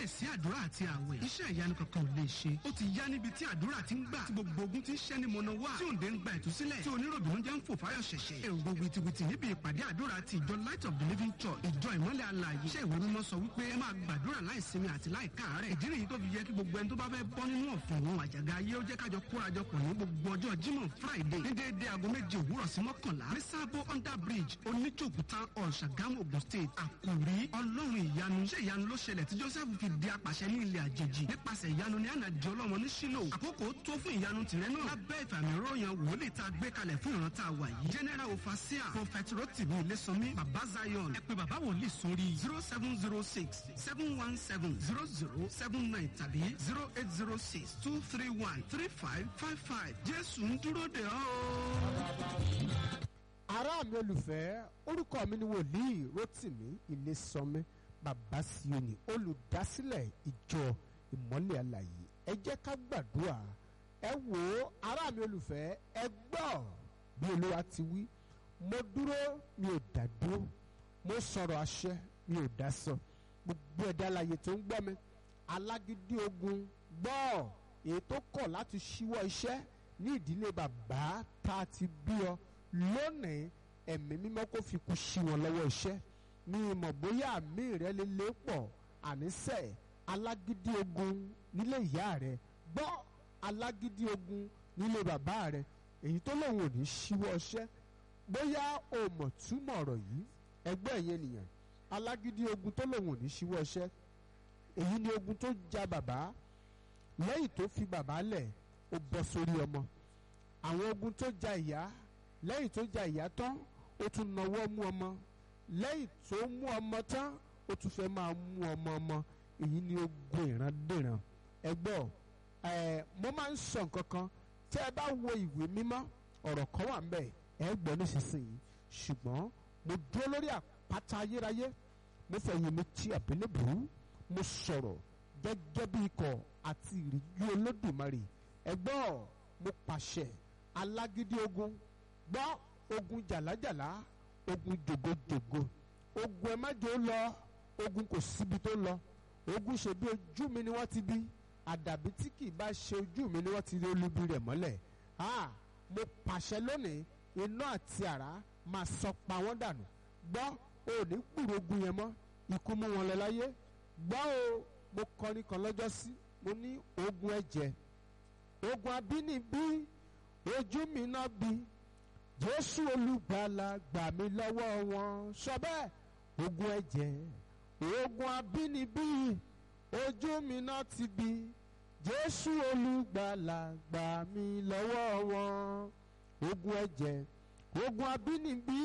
láìsí àdúrà àti àwẹ̀ iṣẹ́ ìyanu kankan ò lè ṣe ó ti yá níbi tí àdúrà ti ń gbà tí gbogbo ogun ti ń ṣẹ́ ní mọ̀nà wá tí òǹdè ń gba ìtúsílẹ̀ tí oníròbìnú jẹ́ ń fò fáyọ̀ ṣẹ̀ṣẹ̀ èrò wìtìwìtì níbi ìpàdé àdúrà ti ìjọ light of the living church ìjọ ìmọ́lẹ̀ alààyè iṣẹ́ ìwé mímọ́ sọ wípé ẹ máa gbàdúrà láìsinmi àti láìkáàárẹ̀ ìdí nìyí tó fi yẹ kí gbogbo ẹni tó bá fẹ́ bọ́ nínú ọ̀fìn òun àjàgà ayé ó jẹ́ kájọ kórajọpọ̀ ní gbogbo ọjọ́ jímọ̀ friday ní déédéé aago méje òwúrọ̀ sí mọ́kànlá ní sábó under bridge oníjòkúta ọ̀ṣàgámù ogun state àkòrí ọlọ́run ìyanu iṣẹ́ ìyanu ló ṣẹlẹ̀ tí joseph fi di apàṣẹ ní ilẹ̀ àjèjì nípasẹ̀ ìyanu ní àná di ọlọ́mọ ní sílò àkókò tó fún ìyanu tìrẹ náà lábẹ́ ìfàmì ròyìn wòlíì tá a gbé kalẹ̀ fún ìran tá a wà yìí general ofasia prophet rotimi ilésànmí baba zion ẹ pé baba wòlíì sórí zero seven zero six seven one seven zero zero seven nine tàbí zero eight zero six two three one three five five five jésù ń dúró de ọ́ ará mi olùfẹ́ orúkọ mi ni wòlíì rotimi ilésànmí bàbá sioni olùdásílẹ̀ ìjọ ìmọ́lẹ̀ àlàyé ẹ jẹ́ ká gbàdúrà ẹ wò ó ará mi olùfẹ́ ẹ gbọ́ bí olúwa ti wí mo dúró mi ò dá dúró mo sọ̀rọ̀ àṣẹ mi ò dá sọ gbogbo ẹ̀dá alàyè tó ń gbọ́ mi alágídí ogun gbọ́ èyí tó kọ̀ láti ṣíwọ́ iṣẹ́ ní ìdílé bàbá tá a ti bí ọ lónìí ẹ̀mí mímọ́ kó fi kú sí wọn lọ́wọ́ iṣẹ́ mi mọ̀ bóyá àmì rẹ lè lé pọ̀ àníṣe alágídí ogun nílé ìyá rẹ gbọ́ alágídí ogun nílé bàbá rẹ èyí tó lòun ò ní ṣíwọ́ iṣẹ́ bóyá o mọ̀ túmọ̀ ọ̀rọ̀ yìí ẹgbẹ́ ẹ̀yẹ nìyẹn alágídí ogun tó lòun ò ní ṣíwọ́ iṣẹ́ èyí ni ogun tó ja bàbá lẹ́yìn tó fi bàbá lẹ̀ ó bọ́ sórí ọmọ àwọn ogun tó ja ìyá lẹ́yìn tó ja ìyá tán ó tún nawọ́ mú ọmọ lẹ́yìn tó mú ọmọ tán ó tún fẹ́ máa mú ọmọ ọmọ èyí ni ogun ìrandíran ẹgbọ́ ẹ mo máa ń sọ nǹkan kan tẹ́ ẹ bá wo ìwé mímọ́ ọ̀rọ̀ kan wà ńbẹ̀ ẹ gbọ́ nísinsìnyí ṣùgbọ́n mo dúró lórí àpáta ayérayé mo fẹ̀yìn mi ti àbílẹ̀bùrú mo sọ̀rọ̀ gẹ́gẹ́ bí ikọ̀ àti ìrìjú olódùmarè ẹgbọ́ mo pàṣẹ alágídí ogun gbọ́ ogun jàlájàlá ogun jògojògo ogun ẹ má jò ó lọ ogun kò síbi tó lọ ogun ṣe bí ojú mi ni wọ́n ti bí àdàbí tí kì í bá ṣe ojú mi ni wọ́n ti rí olubi rẹ̀ mọ́lẹ̀ ah mo pàṣẹ lónìí iná àti àrá máa sọ pa wọ́n dànù gbọ́ ò ní gbúrò ogun yẹn mọ́ ikú mú wọn lọ láyé gbọ́ o mo kọrin kan lọ́jọ́ sí mo ní ogun ẹ̀jẹ̀ ogun abínibí ojú mi náà bí jésù olùgbàlà gbà mí lọ́wọ́ wọn sọ bẹ́ẹ̀ ogun ẹ̀jẹ̀ ogun abínibí ojú mi náà ti bí jésù olùgbàlà gbà mí lọ́wọ́ wọn ogun ẹ̀jẹ̀ ogun abínibí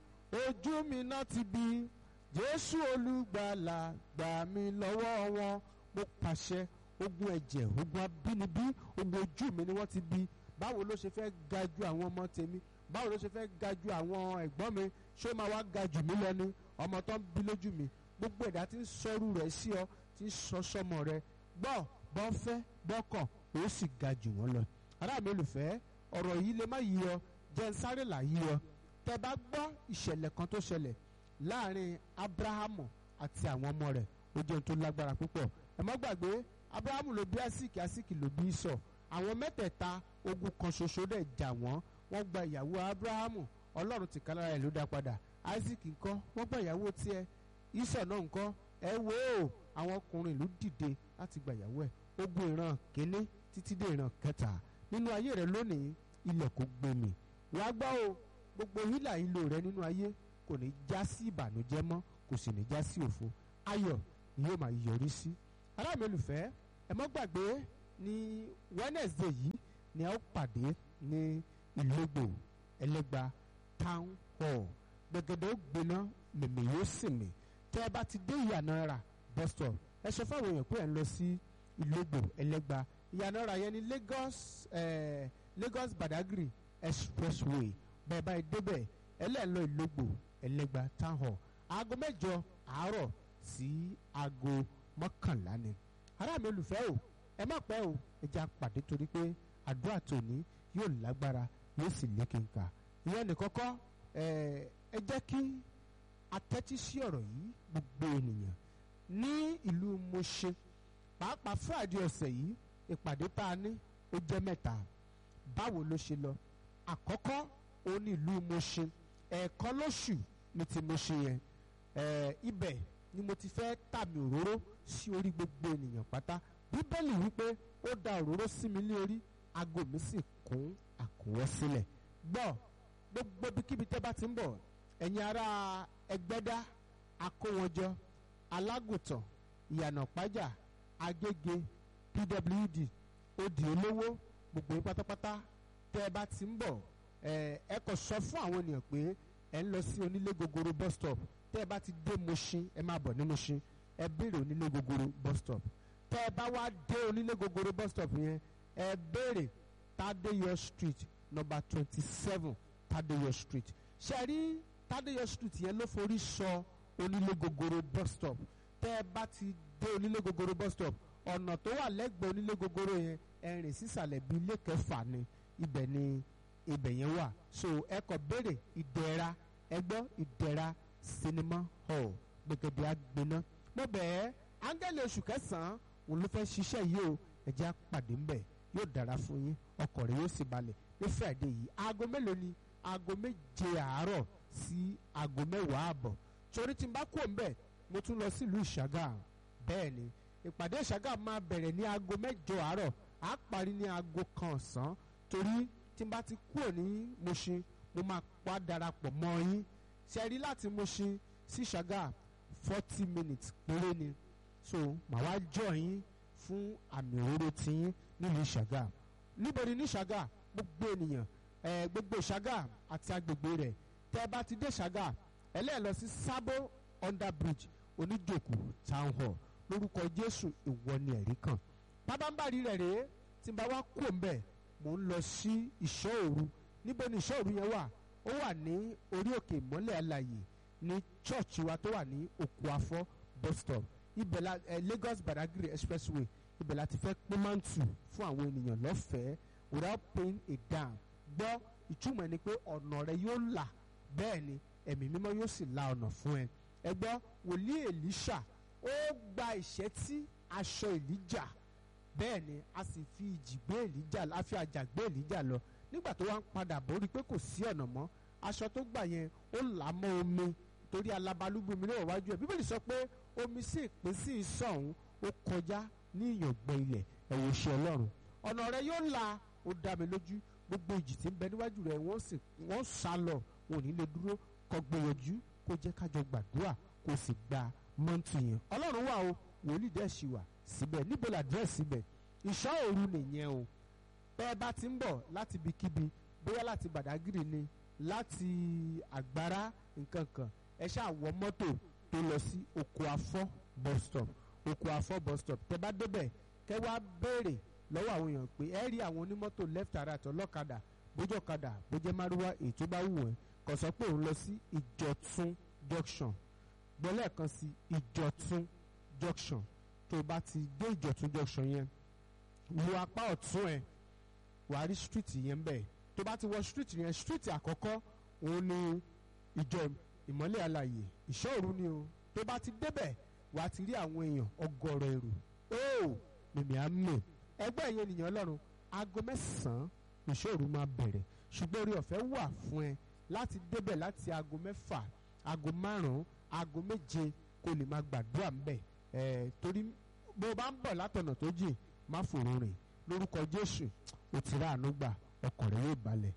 ojú mi náà ti bí jésù olùgbàlà gbà mí lọ́wọ́ wọn mo pàṣẹ ogun ẹ̀jẹ̀ ogun abínibí ogun ojú mi ni wọ́n ti bí báwo ló ṣe fẹ́ ga ju àwọn ọmọ tèmi báwo ló ṣe fẹ́ ga ju àwọn ẹ̀gbọ́n mi ṣé ó máa wá ga jù mí lọ ni ọmọ tó ń bí lójú mi gbogbo ẹ̀dá tí ń sọ́rù rẹ̀ sí ọ tí ń sọ sọmọ rẹ gbọ́ bọ́ fẹ́ bọ́kọ̀ ó sì ga jù wọ́n lọ. ará mi olùfẹ́ ọ̀rọ̀ yìí lè má yí ọ jẹ́ ń sáré là yí ọ tẹ́ bá gbọ́ ìṣẹ̀lẹ̀ kan tó ṣẹlẹ̀ láàrin abrahamu àti àwọn ọmọ rẹ̀ ó jẹ́ ohun tó lágbára púpọ̀ ẹ má gbàgbé abrahamu ló bí asiki asiki ló bí sọ àwọn mẹ́tẹ̀ẹ̀ta ogun kan ṣoṣo dẹ̀ jà wọ́n wọ́n gba ìyàwó abrahamu ọlọ́run ti kálára ẹ̀ ló dá padà isaac ńkọ́ wọ́n gba ìyàwó tiẹ̀ isọ̀ náà ńkọ́ ẹ wo àwọn ọkùnrin ìlú dìde láti gba ìyàwó ẹ̀ ogun ìran kínní títí dé ìran kẹta nínú ayé rẹ lónìí ilẹ̀ kò gbẹmí wàá gbọ́ o gbogbo hílà ìlò rẹ nínú ayé kò ní já sí ìbànújẹ́ mọ́ kò sì ní já sí òfo ayọ̀ ni yóò máa yọrí sí aláàmì olùfẹ́ ẹ mọ́ gbàgbé ní wednesday yìí ni a ó pàdé ní ìlógbò ẹlẹ́gba town hall gbẹ̀gẹ̀dẹ̀ ó gbiná mèmí yóò sì mì tẹ́ ẹ bá ti dé ìyànà rà bus stop ẹ sọ fáwọn èèyàn pé ẹ ń lọ sí ìlógbò ẹlẹ́gba ìyànà rà yẹn ní lagos eh, lagos badagry expressway bẹ́ẹ̀ báyìí débẹ̀ ẹlẹ́ẹ̀lọ ìlógbò ẹlẹ́gba town hall aago mẹ́jọ àárọ̀ sí aago mọ́kànlá ni ará mi olùfẹ́ o ẹ má pẹ́ o ẹ jẹ́ àpàdé torí pé àdúrà tòní yóò lágbára yóò sì lékenkà ìyẹn nìkan kọ́ ẹ jẹ́ kí atẹ́tí sí ọ̀rọ̀ yìí gbogbo ènìyàn ní ìlú Mọ̀ṣẹ́ pàápàá friday ọ̀sẹ̀ yìí ìpàdé tá a ní ó jẹ́ mẹ́ta báwo ló ṣe lọ àkọ́kọ́ ó ní ìlú Mùṣín ẹ̀ẹ̀kan lóṣù ní ti Mùṣín yẹn ẹ̀ẹ́ ibẹ̀ ni mo ti fẹ́ tàmì òróró sí orí gbogbo ènìyàn pátá bíbélì wípé ó da òróró sí mi ní orí aago mi sì kún àkúnwọ́ sílẹ̀ gbọ́ gbogbo ibikíbi tẹ́ bá ti ń bọ̀ ẹ̀yin ará ẹgbẹ́dá akówọjọ alágùntàn ìyànà pájà agége pwd odi olówó gbogbo yín pátápátá tẹ́ ẹ bá ti ń bọ̀ ẹ ẹ kò sọ fún àwọn ènìyàn pé ẹ ń lọ sí onílé gogoro bus stop tẹ́ ẹ bá ti dé Mùṣín ẹ máa bọ̀ ní Mùṣín ẹ béèrè onílé gogoro bus stop tẹ́ ẹ bá wá dé onílé gogoro bus stop yẹn ẹ béèrè Tadeyo street number twenty seven Tadeyo street ṣe rí Tadeyo street yẹn ló forí sọ onílé gogoro bus stop tẹ́ ẹ bá ti dé onílé gogoro bus stop ọ̀nà tó wà lẹ́gbẹ̀ẹ́ onílé gogoro yẹn ẹ rìn sísàlẹ̀ bíi ilé kẹfà ni ibẹ̀ ni ibẹ̀ yẹn wà so ẹ kọ béèrè ìdẹ̀ra ẹ gbọ́ ìdẹ̀ra sinimá hall gbẹ̀gẹ̀dẹ̀ àgbẹ̀ná mo bẹ̀ẹ́ áńgẹ́lì oṣù kẹsàn-án òun ló fẹ́ ṣiṣẹ́ yìí o ẹ jẹ́ á pàdé ńbẹ̀ yóò dára fún yín ọkọ̀ rẹ̀ yóò sì balẹ̀ ní friday yìí aago mélòó ni aago méje àárọ̀ sí aago mẹ́wàá àbọ̀ torí tí n bá kú òǹbẹ̀ mo tún lọ sílùú ìṣàgà bẹ́ẹ̀ ni ìpàdé ìṣàgà máa bẹ̀rẹ̀ ní aago mẹ́jọ àárọ̀ á parí ní aago kan ọ̀sán torí tí n bá ti kúrò ní Mùṣín mo máa pa darapọ̀ mọ́ yín ṣe rí láti Mùṣín sí ìṣàgà forty minutes péré ni so màá wá jọ yín fún àmì òróró tiyín nílùú ìṣàgà níbo ni ní ìṣàgà gbogbo ènìyàn ẹ gbogbo ìṣàgà àti agbègbè rẹ̀ tẹ́ ẹ bá ti dé ìṣàgà ẹlẹ́ẹ̀ lọ sí sábó under bridge oníjòkó town hall lórúkọ jésù ìwọ ni ẹ̀rí kan pábánbárì rẹ̀ rèé tí n bá wá kú òǹbẹ̀ mò ń lọ sí ìṣọ́ òru níbo ni ìṣọ́ òru yẹn wà ó wà ní orí òkè ìmọ́lẹ̀ alàyè ní church wa tó wà ní òkú afọ́ bus stop ibẹ̀ la eh, Lagos Badagry expressway ibẹ̀ la ti fẹ́ pín mántù fún àwọn ènìyàn lọ́fẹ̀ẹ́ without paying a dime gbọ́ ìtumọ̀ ni pé ọ̀nà rẹ yóò là bẹ́ẹ̀ ni ẹ̀mí mímọ́ yóò sì la ọ̀nà fún ẹ ẹ gbọ́ wòlíì Èlíṣà ó gba ìṣẹ́tí aṣọ Èlíjà bẹ́ẹ̀ ni a sì fi ìjì gbé Èlíjà a fi àjà gbé Èlíjà lọ nígbà tó wá ń padà bọ̀ ó rí i pé kò sí ọ̀nà mọ́ aṣọ tó gbà yẹn ó là á mọ́ omi torí alabalúgbó mi náà wájú ẹ̀ bíbélì sọ pé omi sì pín sí ìsọ̀hún ó kọjá ní ìyàngbẹ́ ilẹ̀ ẹ̀wò ṣe ọlọ́run ọ̀nà rẹ yóò la ó dá mi lójú gbogbo ìjì tí ń bẹ níwájú rẹ wọ́n sì wọ́n sá lọ wọn ò ní lè dúró kó gbìyànjú kó jẹ́ kájọ gbàdúrà kó sì gba mọ́ǹtì yẹn ọlọ́run wà o wòlíì dẹ́ ṣì wà síbẹ̀ níbo làdírẹ́sì síbẹ̀ ìṣọ́ òru nìyẹn o bẹ́ẹ̀ bá ti ń bọ̀ láti ibikíbi bóyá láti Bàdágìrì ni láti àgbára nǹkan kan ẹ ṣáà wọ mọ́tò tó lọ sí oko afọ́ bus stop oko afọ́ bus stop tẹ bá débẹ̀ kẹ wá béèrè lọ́wọ́ àwọn èèyàn pé ẹ rí àwọn onímọ́tò left and right ọlọ́kadà bójú ọ̀kadà bójú márúwá èyí tó bá wù ẹ́ kò sọ pé òun lọ sí ìjọ̀tún junction gbọ́lẹ̀ kan sí ìjọ̀tún junction tó bá ti dé ìjọ̀tún junction yẹn wo apá ọ̀tún ẹ̀ wàá rí street yẹn bẹ́ẹ̀ tó bá ti wọ street yẹn street àkọ́kọ́ òun ni ìjọ ìmọ́lẹ̀ alàyè ìṣọ́òru ni o tó bá ti débẹ̀ wàá ti rí àwọn èèyàn ọgọ́rọ̀ èrò ó mímí àmì ẹgbẹ́ ìyẹn ènìyàn ọlọ́run aago mẹ́sàn-án ìṣọ́òru máa bẹ̀rẹ̀ ṣùgbọ́n orí ọ̀fẹ́ wà fún ẹ láti débẹ̀ láti aago mẹ́fà aago márùn-ún aago méje kó lè máa gbàdúrà ńbẹ̀ ẹ̀ torí bó o bá ń bọ̀ látọ̀nà tó jìn má fòrò rìn lórúkọ Jésù ó ti rà àánú gbà ọkàn rẹ yóò balẹ̀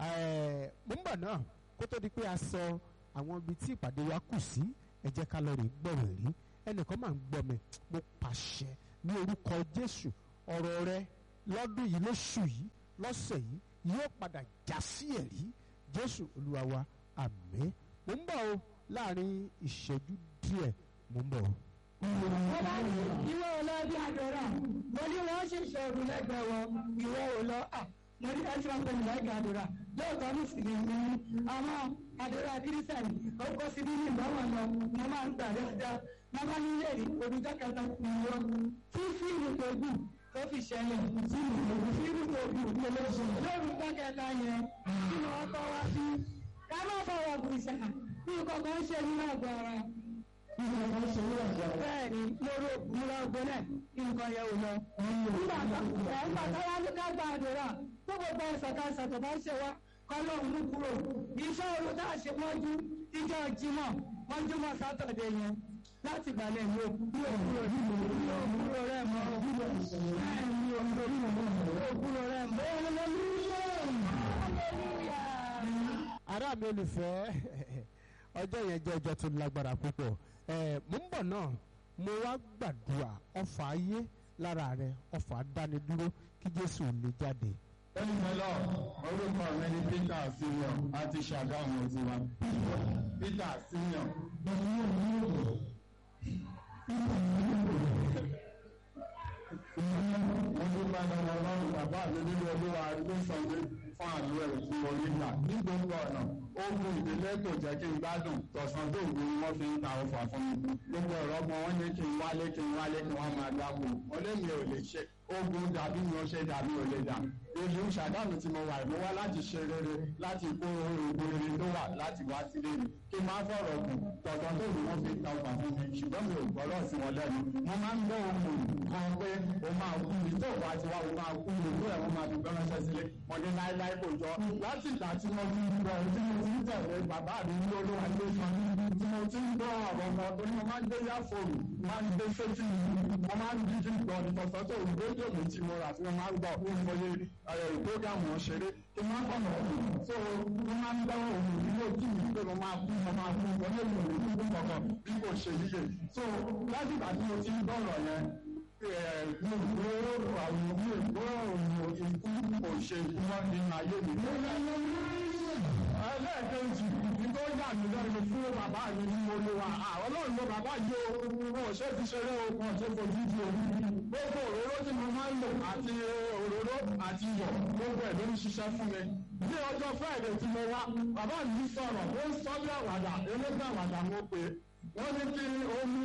ẹ̀ mo ń bọ̀ náà kó tó di pé a sọ àwọn ibi tí ìpàdé wa kù sí ẹ jẹ́ ká lọ rè gbọ̀rọ̀ rí ẹnìkan máa ń gbọ́ mi mo pàṣẹ ní orúkọ Jésù ọ̀rọ̀ rẹ lọ́dún yìí lóṣù yìí lọ́sẹ̀ yìí yóò padà já sí ẹ̀rí Jésù Olúwa wa àmín mo ń bọ̀ o láàrin ìṣẹ́jú díẹ̀ mo ń bọ̀ o. ìwọ ò lọ bí àdúrà mo ní wọn ṣe ìṣòro lẹ́gbẹ̀ẹ́ wọn ìwọ ò lọ à mo ní ẹsẹ wọn pẹ̀lú lẹ́gbẹ̀ẹ́ àdúrà lóòótọ́ ní sì ní àwọn àdúrà kírísítẹ̀nì ó kó sí nínú ìgbọ́wọ́ lọ mo máa ń gbà dáadáa mo máa ń lè rí olùjọ́ kẹta ìwọ tí fíìmù tó gùn tó fi ṣẹlẹ̀ fíìmù tó gùn lórúkọ kẹta yẹn kí ni wọ́n kọ́ wá sí ká má fọwọ́ gbèsè bí kọ̀ọ̀kan ṣe nínú àgọ́ ara bẹ́ẹ̀ni lórí múra gbọ́lẹ̀ kí nǹkan yẹ ò lọ. nígbà tó ẹ̀ ń bàtà wá ní ká gba àdúrà tó gbogbo ẹ̀sán ká ṣàtọ̀ bá ṣe wá kọ́ lóun mú kúrò iṣẹ́ òru tá a ṣe mọ́jú ìjọ jímọ̀ mọ́júmọ́ sátọ̀dé yẹn láti gbàlẹ̀ mi ò kúrò kúrò mi ò kúrò rẹ̀ mọ́ mi ò kúrò rẹ̀ mọ́ ará mi olùfẹ́ ọjọ́ yẹn jẹ́ ọjọ́ tó lágbára púpọ̀ ẹ̀ mo ń bọ̀ náà mo wá gbàdúrà ọfà ayé lára rẹ ọfà dánidúró kí jésù lè jáde. Ẹnìmọ́lọ́ orúkọ mi ni Peter Senior àti Ṣàgámù tiwa. Peter Senior. Mo dúpẹ́ lọ́wọ́ ọlọ́run bàbá mi nínú olúwa ló sọ mí fún àlọ́ ẹ̀rù tí mo rí gbà. Ní gbogbo ọ̀nà, ogun ìdílé kò jẹ́ kí n gbádùn. Tọ̀sán tó gbé wọ́n fi ń ta ọfà fún mi. Gbogbo ọ̀rọ̀ ọmọ wọn ní kí n wálé kí n wálé kí wọ́n máa dáko. Mo lé mi ò lè ṣe ogun dàbí mi ò ṣe dàbí ò lè dà. Ìlú Ṣàgámù tí mo wà mo wá láti ṣe rere láti kó ogun rere tó wà láti wá sílé mi. Kí n máa fọ̀rọ̀ kù tọ̀tọ̀ tó ní wọ́n fi ta ọkọ̀ fún mi ṣùgbọ́n mi ò gbọ́dọ̀ sí wọn lẹ́nu. Mo máa ń gbọ́ ohun kan pé o máa kú mi tó bá ti wá o máa kú mi tó ẹ̀ wọ́n máa fi gbọ́ránṣẹ́ sílé. Mo ní láíláí kò jọ. Láti ìgbà tí mo ti ń gbọ́ tí mo ti ń tẹ̀lé bàbá mi ní olúwa ló sọ tí mo ti ń gbọ́ ọ̀rọ̀ ọmọ tó ní mo máa ń gbé yáfòrò máa ń gbé sétí mo máa ń dídí gbọ́ ní tọ̀tọ̀ tó ìgbésẹ̀ mi tí mo rà tí mo máa ń gbọ́ fún ìmọ̀ye ìgbógàmù ṣeré kí n máa ń bọ̀ mọ́ so mo máa ń gbọ́ òun ní ojú mi pé mo máa kú mo máa kú mo lè lò ní kúkú kọ̀ọ̀kan bí kò ṣe yíyẹ so láti ìgbà tí mo ti ń gbọ́rọ̀ yẹn mi ò gbọ́ àwọn mi ò gbọ́ òun ikú kò ṣe ikú mọ́ nínú ayé mi. ẹlẹ́ẹ̀kejì nígbà ó yà mí lẹ́nu fún bàbá mi ní olúwa àwọn náà ló bàbá yìí o wọn ò ṣe fi ṣeré o wọn ò ṣe fojú di o gbogbo òróró tí mo máa ń lò àti òróró àti iyọ̀ gbogbo ẹ̀ ló ń ṣiṣẹ́ fún mi. ní ọjọ́ friday tí mo wá bàbá mi sọ̀rọ̀ ó ń sọ bí àwàdà elégbé àwàdà mo pè é wọ́n ní kí omi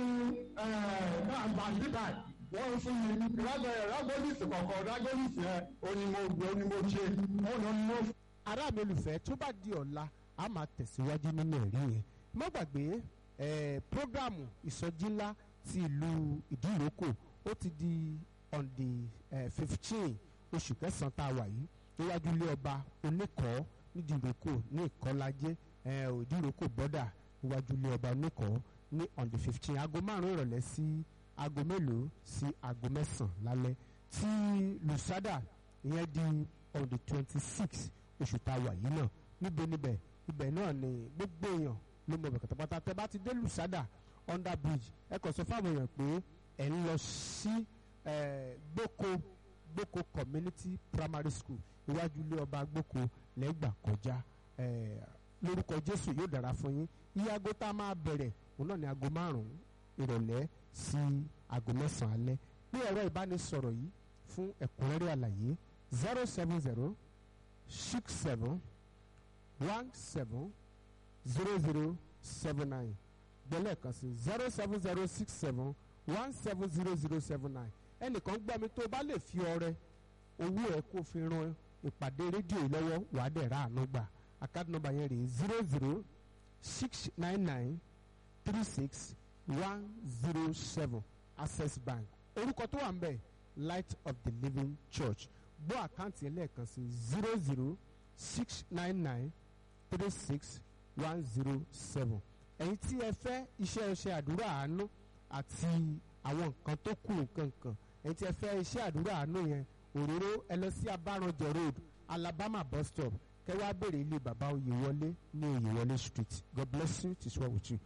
àgbà bíbà wọ́n fún mi rágọ́lìsì kọ̀ọ̀kan rágọ́lìsì ẹ̀ onímọ̀ gbé onímọ̀ ṣe onímọ̀ ará mi olùfẹ́ tó bá di ọ̀la a máa tẹ̀síwájú nínú ẹ̀rí yẹn má gbàgbé eh, programu ìsọjí ńlá ti ìlú ìdíròkò ó ti di on the fifteen oṣù kẹsàn-án tá a wà yìí níwájú ilé ọba oníkọ́ nídìrókò ní ìkọ́lájẹ́ ìdíròkò bọ́dà níwájú ilé ọba oníkọ́ ní on the fifteen aago márùn-ún ìrọ̀lẹ́ sí aago mélòó sí aago mẹ́sàn-án lálẹ́ tí lusada ìyẹn di on the twenty six oṣù tá a wà yìí náà níbo níbẹ̀ ibẹ̀ náà ni gbogbo èèyàn ló mọ̀ bẹ̀kẹ̀tàpátá tẹ bá ti dé lusada under bridge ẹ kàn sọ fáwọn èèyàn pé ẹ̀ ń lọ sí gboko gboko community primary school iwájú ilé ọba gboko lẹ́gbà kọjá lórúkọ jésù yóò dára fún yín iye aago tá a máa bẹ̀rẹ̀ òun náà ni aago márùn-ún ìrọ̀lẹ́ sí aago mẹ́sàn-án alẹ́ ní ẹ̀rọ ìbánisọ̀rọ̀ yìí fún ẹ̀kúnrẹ́rẹ́ àlàyé zero seven zero six seven one seven zero zero seven nine gbẹ́lẹ̀ kan sí zero seven zero six seven one seven zero zero seven nine ẹnìkan gbọ́ mi tó bá lè fi ọrẹ owó ẹ̀ kó fi ran ìpàdé rédíò yìí lọ́wọ́ wàá dẹ̀ ra àánú gbà àkáàdì nọ́mbà yẹn rèé zero zero six nine nine three six one zero seven access bank orúkọ tó wà ń bẹ̀ light of the living church gbọ́ àkáǹtì yẹn lẹ́ẹ̀kan sí zero zero six nine nine three six one zero seven ẹ̀yin tí ẹ fẹ́ iṣẹ́ iṣẹ́ àdúrà àánú àti àwọn nǹkan tó kù nǹkan kan ẹ̀yin tí ẹ fẹ́ iṣẹ́ àdúrà àánú yẹn òróró ẹ lọ sí abáranjọ road alabama bus stop kẹwàá béèrè ilé bàbá oyèwọlé ní oyèwọlé street god bless you it is well with you.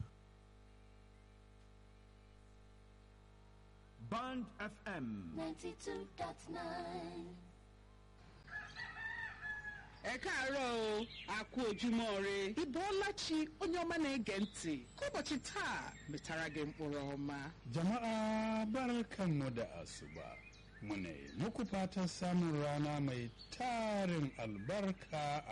Band FM. 92.9. ẹ káàárọ̀ o a kú ojúmọ́ re ịbọọlachi onye ọma na-ege ntị ka ụbọchị taa metara gị mkpụrụ ọma Jama'a barkanmu da asuba. Muna yi muku fatan samun rana mai tarin albarka